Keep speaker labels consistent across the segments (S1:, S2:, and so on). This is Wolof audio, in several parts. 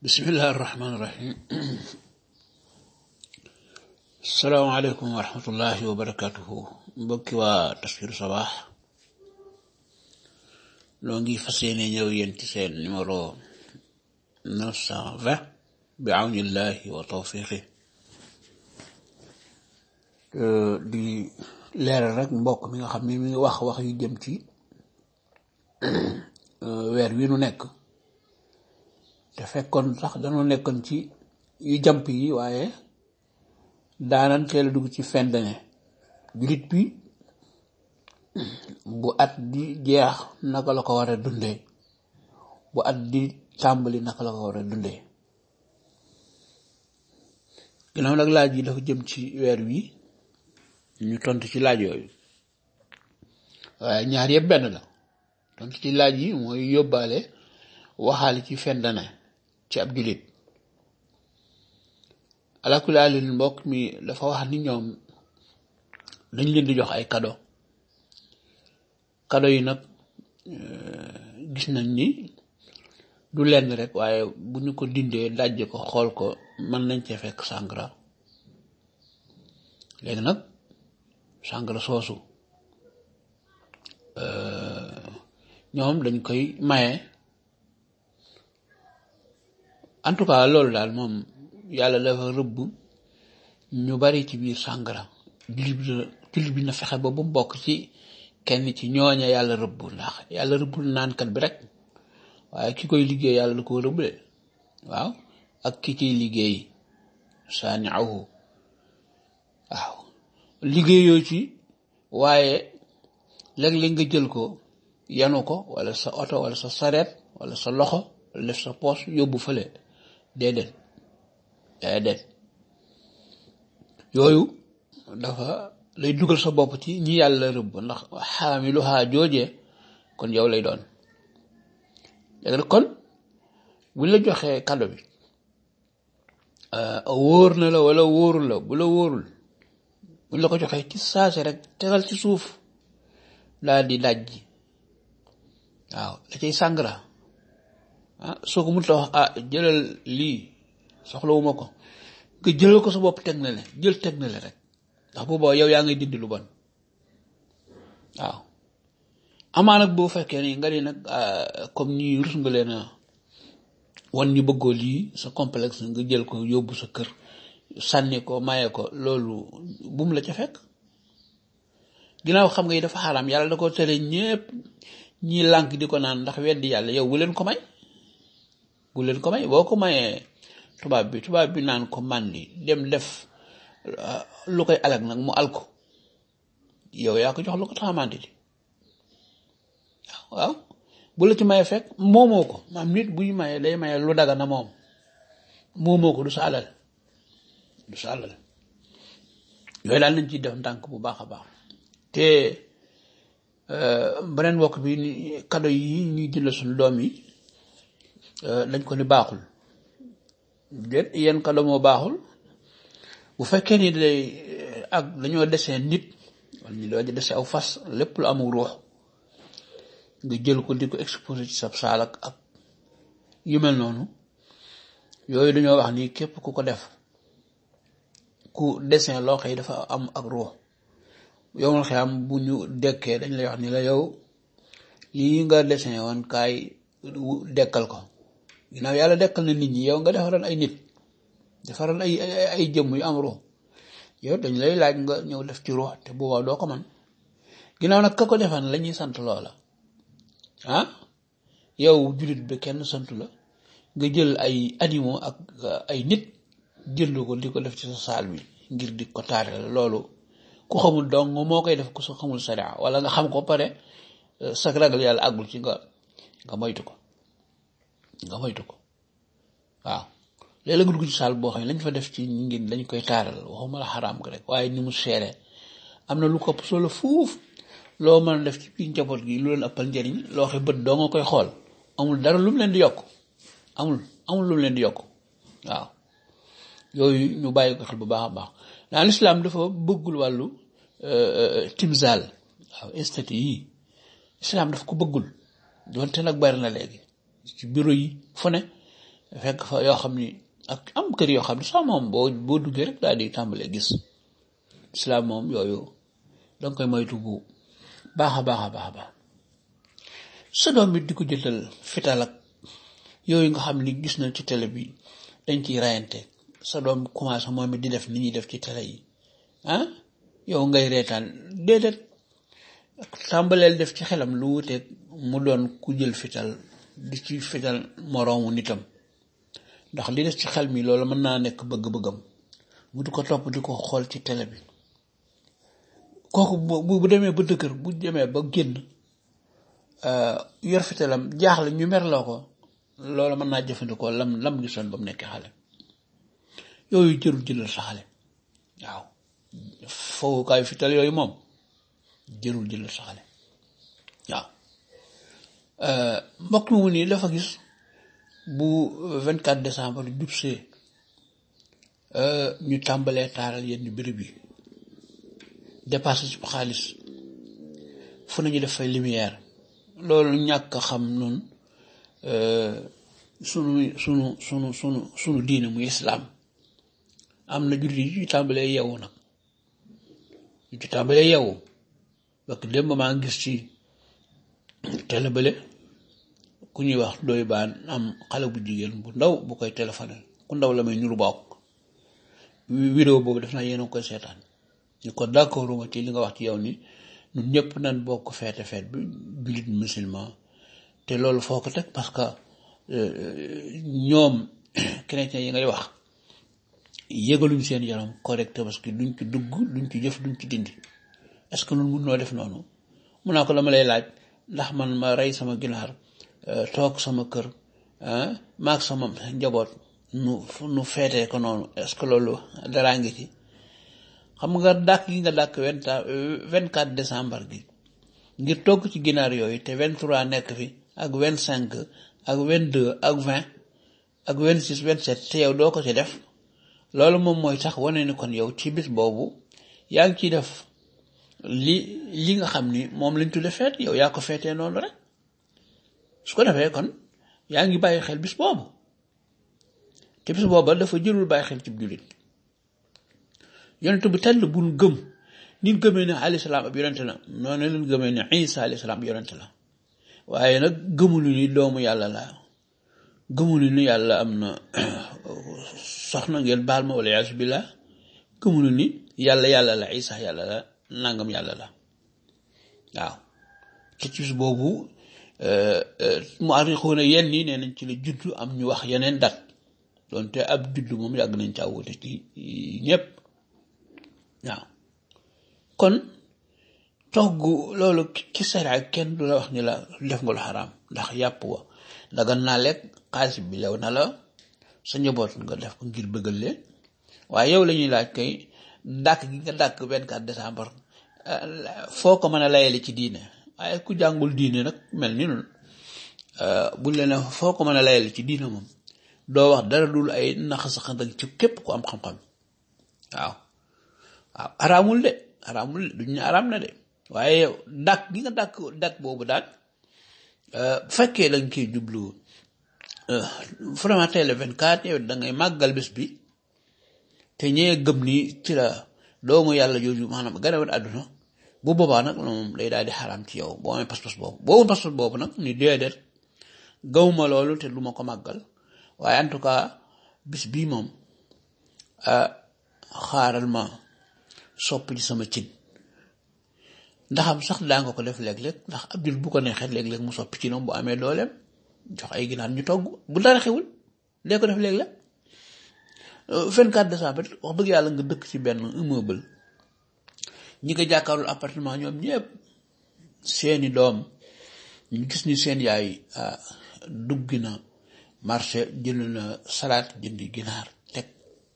S1: bismillahi irrahmani irrahim asalaamaaleykum wa rahmatullahi wa barakatuhu mbokki waa Tafsiru Sabah noo ngi fas yéene ñëw yéen ci seen numéro neuf cent vingt bi awnillahi wa tawfiqi di leeral rek mbokk mi nga xam ne mi ngi wax wax yu jëm ci weer wi nu nekk te fekkoon sax dañoo nekkoon ci yu jàmp yi waaye daanan teel a dugg ci fin d'année jullit bi bu at di jeex naka la ko war a dundee bu at di tàmbali naka la ko war a dundee ginnaaw nag laaj yi dafa jëm ci weer wi ñu tontu ci laaj yooyu waaye ñaar yëpp benn la tontu ci laaj yi mooy yóbbaale waxaale ci fin d'année ci ab jullit alakulaalin mbokk mi dafa wax ni ñoom dañ leen di jox ay cadeau cadeau yi nag gis nañ ni du lenn rek waaye bu ñu ko dindee dajj ko xool ko mën nañ cee fekk sàngara léegi nag sàngara soosu ñoom dañ koy maye en tout cas loolu daal moom yàlla dafa rëbb ñu bari ci biir sàngara jullit bi jullit bi na fexe ba bu mbokk ci kenn ci ñooña yàlla rëbb ndax yàlla rëbbul naankat bi rek waaye ki koy liggéey yàlla da koo rëbb de waaw ak ki ciy liggéey saani awu waaw liggéeyoo ci waaye léeg-léeg nga jël ko yanu ko wala sa oto wala sa sareet wala sa loxo wala def sa poos yóbbu fële déedéet déedéet yooyu dafa lay dugal sa bopp ci ñi yàlla rëbb ndax xaamiluhaa joojee kon yow lay doon léegi nag kon buñ la joxee cadeau bi wóor na la wala wóorul la bu la wóorul buñ la ko joxee ci saase rek tegal ci suuf daal di daj ji waaw la cay sàngara ah soo ko mënut a wax ah jëlal lii soxlawuma ko nga jëlal ko sa bopp teg na le jël teg na le rek ndax boobaa yow yaa ngay dindi lu bon waaw amaa nag boo fekkee ni nga ni nag comme nii rus nga leen a wan ñu bëggoo lii sa complexe nga jël ko yóbbu sa kër sànni ko maye ko loolu bum la ca fekk ginnaaw xam nga yi dafa xaraam yàlla da ko tere ñépp ñi lànk di ko naan ndax weddi yàlla yow bu leen ko may bu leen ko may boo ko mayee tubaab bi tubaab bi naan ko màndi dem def lu koy alag nag mu al ko yow yaa ko jox lu ko taxamante di waaw bu la ci maye fekk moomoo ko maam nit buy maye day maye lu daga na moom moomoo ko du sa alal du sa alal yooyu daal nañ ciy def ndànk bu baax a baax te beneen mbokk bi ni kado yi ñuy jënd suñu doom yi dañ ko ni baaxul déet yenn kado moo baaxul bu fekkee ni day ak dañoo desee nit wala ñu doo desee aw fas lépp lu amul ruux nga jël ko di ko exposé ci sab saal ak ak yu mel noonu yooyu dañoo wax ni képp ku ko def ku dessin loo xëy dafa am ak ruux yow xam bu ñu dekkee dañ lay wax ni la yow lii nga dessin woon kaay dekkal ko ginnaaw yàlla dekkal na nit ñi yow nga defaral ay nit defaral ay ay jëmm yu am ruux yow dañ lay laaj nga ñëw def ci ruux te boobaa doo ko man ginnaaw nag ka ko defan la ñuy sant loola ah yow jullit bi kenn santu la nga jël ay animaux ak ay nit jënd ko di ko def ci sa saal bi ngir di ko taareel loolu ku xamul dong moo koy def ku sa xamul sariya wala nga xam ko pare sa ragal yàlla àggul ci nga nga moytu ko nga moytu ko waaw léeg-léeg nga dugg ci saal boo xam ne lañ fa def ci ngir dañ koy taaral waxuma la xaraam ko rek waaye ni mu seere am na lu ko ëpp solo fuuf loo mën a def ci biir njaboot gi lu leen ëppal njëriñ loo xam bët doo nga koy xool amul dara lu mu leen di yokk amul amul lu mu leen di yokk waaw yooyu ñu bàyyi ko xel bu baax a baax dans l'islam dafa bëggul wàllu timsal waaw esthétique yi islam daf ko bëggul doonte nag bari na léegi ci bureau yi fu ne fekk fa yoo xam ni ak am kër yoo xam ni sax moom boo boo duggee rek daal di tàmbalee gis islam moom yooyu danga koy moytu bu baax a baax a baax a baax sa doom bi di ko jëtal fital ak yooyu nga xam ni gis na ci télé bi dañ ciy rayante sa doom commencé moom it di def ni ñuy def ci télé yi ah yow ngay reetaan déedéet tàmbaleel def ci xelam lu wuteeg mu doon ku jël fital di ci fital moroomu nitam ndax li des ci xel mi loolu mën naa nekk bëgg-bëggam mu di ko topp di ko xool ci télé bi kooku bu bu demee ba dëkkër bu demee ba génn yor fitalam jaaxle ñu merloo ko loolu mën naa jëfandikoo lam lam gisoon ba mu nekkee xale yooyu jërul jëlal sa xale waaw fowukaayu fital yooyu moom jërul jëlal sa xale waaw mbokk mu nii dafa gis bu 24 décembre jubsee ñu tàmbalee taaral yenn béréb yi dépassé ci xaalis fu nañu def fay lumière loolu ñàkk xam nun sunu sunu sunu sunu sunu diine muy islaam am na jullit yu ci tàmbalee yeewu nag yu ci tàmbalee yeewu parce que démb maa ngi gis ci télé bële ku ñuy wax doy baan am xale bu jigéen bu ndaw bu koy téléphoné ku ndaw la may ñuru bokk vidéo boobu def naa yéen a koy seetaan ñu ko d'accord ma ci li nga wax ci yow ni ñun ñëpp nañ bokk feete feet bi jullit musulman te loolu foo ko teg parce que ñoom chrétien yi ngay wax yëgaluñ seen yaram correct parce que duñ ci dugg duñ ci jëf duñ ci dindi est-ce que nun mun noo def noonu mun naa ko dama lay laaj ndax man ma rey sama ginaar toog sama kër maag sama njaboot nu nu feetee ko noonu est-ce que loolu daraa ngi ci xam nga dàkk gi nga dàkk vingt quatre décembre gi ngir togg ci ginaar yooyu te vingt trois nekk fi ak vingt cinq ak vingt deux ak vingt ak vingt six vingt sept te yow doo ko ci def loolu moom mooy tax wane ni kon yow ci bis boobu yaa ngi ciy def li li nga xam ni moom lañ tudde feet yow yaa ko feetee noonu rek su ko defee kon yaa ngi bàyyi xel bis boobu te bis booba dafa jërul bàyyi xel ci jullit yonent bu tell buñ gëm nit gëmee ne alayhi salaam ab yonent la noonu leen gëmee ne isa alayhi salaam yonent la waaye nag gëmulu ni doomu yàlla la gëmulu ni yàlla am na soxna ngeen baal ma wala yaasu billah gëmulu ni yàlla yàlla la isa yàlla la nangam yàlla la waaw ci ci boobu mu arrixuuna yenn nii nee nañ ci la juddu am ñu wax yeneen dat doonte ab juddu moom yàgg nañ caa wute ci ñépp waaw kon togg loolu ci sariya kenn du la wax ni la def nga lu xaraam ndax yàpp wa dagan naa lekk xaalis bi lew na la sa njaboot nga def ko ngir bëggal leen waaye yow la ñuy laaj kay dàkk gi nga dàkk 24 décembre foo ko mën a layale ci diine waaye ku jàngul diine nag mel ni noonu buñ leen foo ko mën a layale ci diine moom doo wax dara dul ay naxasaxandak ci képp ku am xam-xam waaw waaw araamul de araamul de duñ ne araam na de waaye yow dàkk gi nga dàkk dàkk boobu daal bu fekkee dañ koy jublu vraiment tey le 24 yow da ngay màggal bés bi te ñee gëm ni ci la doomu yàlla jooju maanaam ganawat àdduna bu boobaa nag moom day daal di xaraam ci yow boo amee pas-pas boobu boobu pas-pas boobu nag ni déedéet gawma loolu te du ma ko màggal waaye en tout cas bis bii moom xaaral ma sopp ci sama cin ndaxam sax daa nga ko def léeg-léeg ndax ab jul bu ko neexee léeg-léeg mu soppi ci noonu bu amee dooleem jox ay ginaar ñu togg bu dara xewul dee ko def léeg-léeg 24 décembre wax dëgg yàlla nga dëkk ci benn immeuble ñi nga jàkkaarlu appartement ñoom ñëpp seeni doom ñu gis ni seen yaay dugg na marché jënd na salaat jëndi ginaar teg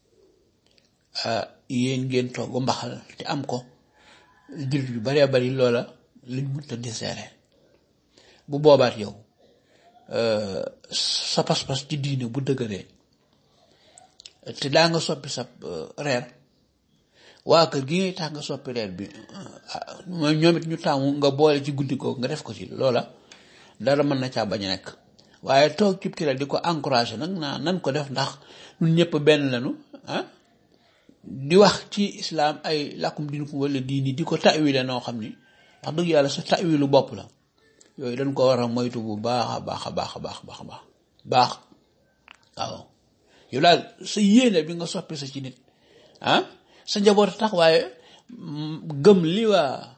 S1: yéen ngeen togg mbaxal te am ko jullit yu baree bari loola liñ mënta deseere bu boobaat yow sa pas-pas ci diine bu dëgëree te daa nga soppi sa reer waa kër gi ngay tax nga soppi reer bi mooy ñoom it ñu taamu nga boole ci guddi googu nga def ko ci loola dara mën na caa bañ a nekk waaye toog cib télé di ko encouragé nag naa nan ko def ndax ñun ñëpp benn lañu ah di wax ci islam ay làkkum dinukum wala diini di ko tawile noo xam ni wax dëgg yàlla sa tawilu bopp la yooyu dañ ko war a moytu bu baax a baax a baax a baax baax baax baax waaw yow daal sa yéene bi nga soppi sa ci nit ah sa njaboot tax waaye gëm li waa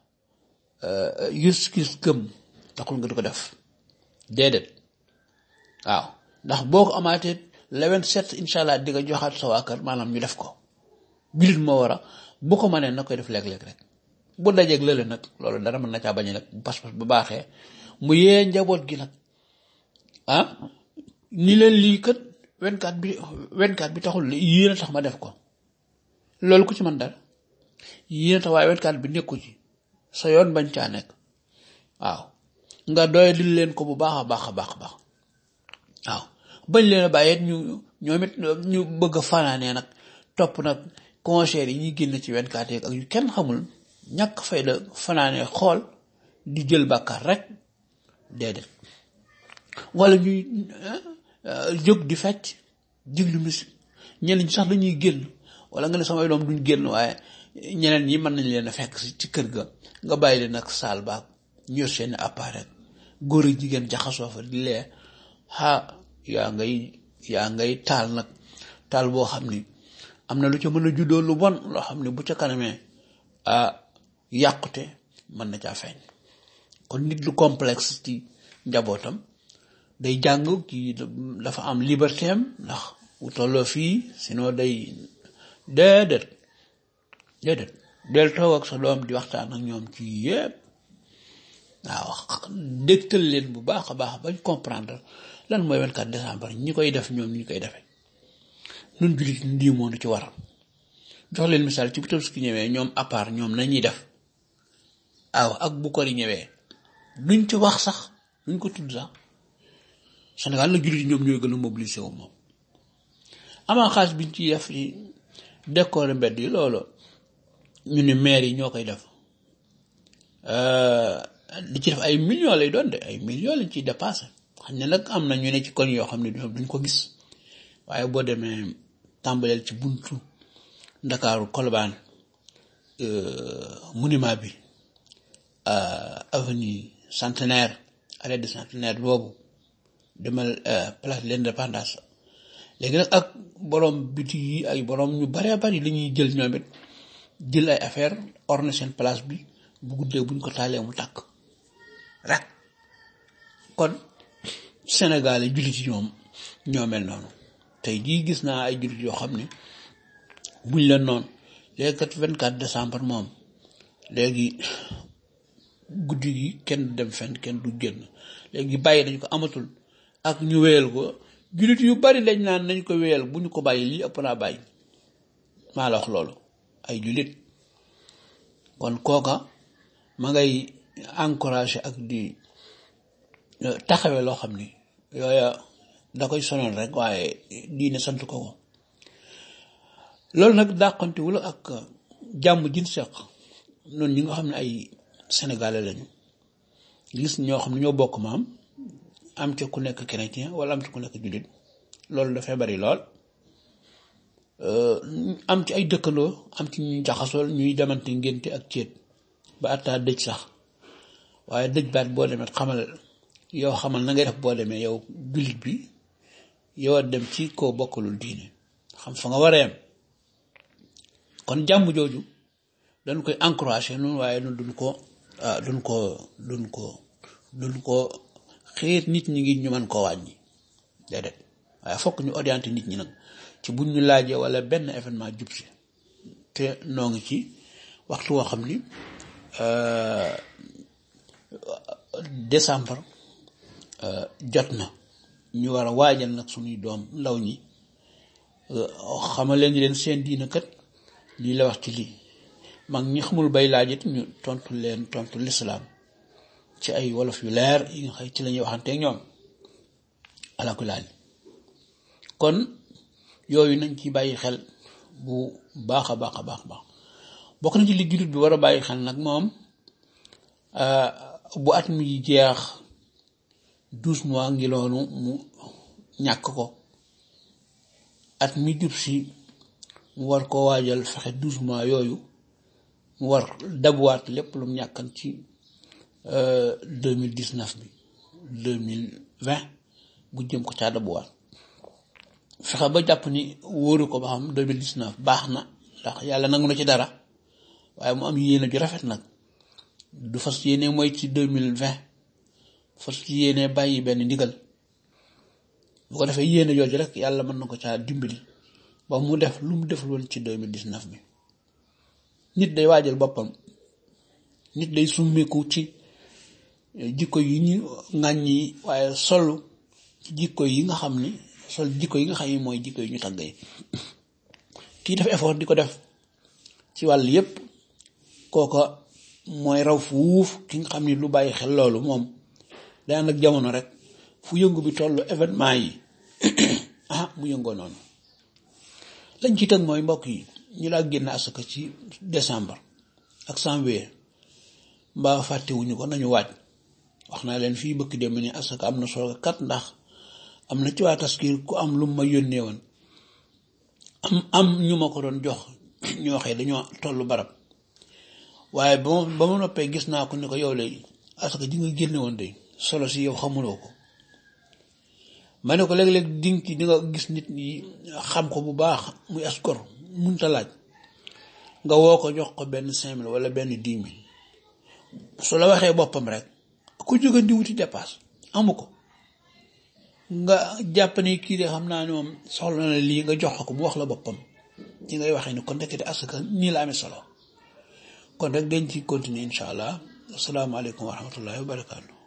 S1: yuskis gëm taxul nga di ko def déedéet waaw ndax boo ko amaatee lewen set incha allah di nga joxaat sa waa kër maanaam ñu def ko jullit moo war a bu ko mënee na koy def léeg-léeg rek bu dajeeg lële nag loolu dara mën na caa bañ nag bu pas-pas bu baaxee mu yee njaboot gi nag ah ni leen lii kat wenkaat bi wenkaat bi taxul yéen a tax ma def ko loolu ku ci man dara yéen a tax waaye wenkaat bi nekku ci sa yoon bañ caa nekk waaw nga doy dil leen ko bu baax a baax a baax a baax waaw bañ leen a bàyyi ñu ñoom it ñu bëgg a fanaanee nag topp nag concert yi ñuy génn ci wenkaat yeeg ak yu kenn xamul ñàkk fayda fanaanee xool di jël bàkkaar rek déedéet wala ñuy jóg di fecc diglu musique ñeneen ñi sax dañuy génn wala nga ne samay doom duñ génn waaye ñeneen ñi mën nañ leen a fekk ci kër ga nga bàyyi leen ak saal baag ñu yor seen appareil góor ak jigéen jaxasoo fa di lee ah yaa ngay yaa ngay taal nag taal boo xam ni am na lu ca mën a juddoo lu bon loo xam ni bu ca kanamee ah yàqute mën na caa feeñ kon nit lu complexe ci njabootam day jàng kii dafa am liberté am ndax bu tolloo fii sinon day déedéet déedéet del toog ak sa doom di waxtaan ak ñoom ci yépp waaw dégtal leen bu baax a baax bañ comprendre lan mooy 24 décembre ñi koy def ñoom ñi koy defee nun jullit ndii moonu ci war jox leen misaal ci bu Tabaski ñëwee ñoom à part ñoom nañuy def waaw ak bu ko di ñëwee duñ ci wax sax duñ ko tudd sax Sénégal la jullit ñoom ñooy gën a mobilisé wu moom amaa xaalis biñ ci def ci décorer mbedd yi loolu ñu ne maire yi ñoo koy def di ci def ay millions lay doon de ay millions lañ ciy dépassé xam ne nag am na ñu ne ci koñ yoo xam ne duñ ko gis waaye boo demee tàmbaleel ci buntu ndakaaru kolobaan monument bi avenue centenaire arrêt de centenaire boobu demal place de l'indépendance léegi nag ak borom biti yi ay borom ñu baree bari li ñuy jël ñoom it jël ay affaire orne seen place bi bu guddee buñ ko taalee mu tàkk rek kon Sénégal yi jullit yi ñoom ñoo mel noonu tey jii gis naa ay jullit yoo xam ne buñ leen noonu léegi kat 24 décembre moom léegi guddi gi kenn du dem fenn kenn du génn léegi bàyyi dañ ko amatul ak ñu wéyal ko jullit yu bari dañ naan nañ ko wéyal bu ñu ko bàyyi lii ëpp naa bàyyi maa la wax loolu ay jullit kon kooka ma ngay encouragé ak di taxawee loo xam ni yooya da koy sonal rek waaye diine sant ko ko loolu nag dàqantewul ak jàmm jin seq noonu ñi nga xam ne ay sénégalais lañu gis ñoo xam ne ñoo bokk maam am ca ku nekk chrétien wala am ca ku nekk jullit loolu dafay bari lool am ci ay dëkkandoo am ci ñuy jaxasool ñuy demante ngénte ak céet ba attaa dëj sax waaye dëj baat boo demee xamal yow xamal na ngay def boo demee yow jullit bi yow a dem ci koo bokkalul diine xam fa nga war a yem kon jàmm jooju dañ koy encouragé noonu waaye noonu duñ ko duñ ko duñ ko duñ ko xiir nit ñi ngi ñu mën koo wàññi déedéet waaye fokk ñu orienté nit ñi nag ci buñ ñu laajee wala benn événement jub si te noo ngi ci waxtu woo xam ni décembre jot na ñu war a waajal nag suñuy doom ndaw ñi xamal leen ni leen seen diina kat lii la wax ci lii mag ñi xamul bay laaj it ñu tontu leen tontu lislaam ci ay wolof yu leer yi nga xëy ci la ñuy waxanteeg ñoom alakulaali kon yooyu nañ ci bàyyi xel bu baax a baax a baax baax bokk na ci li jullit bi war a bàyyi xel nag moom bu at mi jeex douze mois ngi loonu mu ñàkk ko at mi jub si mu war ko waajal fexe douze mois yooyu mu war dabuwaat lépp lu mu ñàkkan ci deux mille dix neuf bi deux mille vingt bu jëm ko caa dabuwaat fexe ba jàpp ni wóoru ko ba xam deux mille dix neuf baax na ndax yàlla nangu na ci dara waaye mu am yéene ju rafet nag du fas yéene mooy ci deux mille vingt fas yéene bàyyi benn ndigal bu ko defee yéene jooju rek yàlla mën na ko caa dimbali ba mu def lu mu def loon ci deux mille dix neuf bi nit day waajal boppam nit day summeeku ci jikko yi ñu ŋàññi waaye solu ci jikko yi nga xam ni sol jikko yi nga xam ni mooy jikko yi ñu tàgg yi kii def effort di ko def ci wàll yépp kooka mooy raw fuuf ki nga xam ni lu bàyyi xel loolu moom day ànd ak jamono rek fu yëngu bi tollu événement yi ah mu yëngoo noonu lañ ci tëg mooy mbokk yi ñu laa génn asaka ci décembre ak janvier mbaa fàttewuñu ko nañu waaj wax naa leen fii bëkk dem ni asaka am na solo kat ndax am na ci waa taskir ku am lu ma yónnee woon am am ñu ma ko doon jox ñu waxee dañoo tollu barab waaye ba ma ba ma noppee gis naa ko ni ko yow lay asaka ji nga génne woon de solo si yow xamuloo ko ma ne ko léeg-léeg dinga ci di nga gis nit ñi xam ko bu baax muy askor munta laaj nga woo ko jox ko benn cinq mille wala benn dix mille su la waxee boppam rek ku jóge di wuti dépasse amu ko nga jàpp ni kii de xam naa ne moom soxla na lii nga jox ko mu wax la boppam ci ngay waxee ni kon ndekete asaka nii la amee solo kon rek dañ ci continuer incha allah asalaamaaleykum wa rahmatullahi wa barakaatu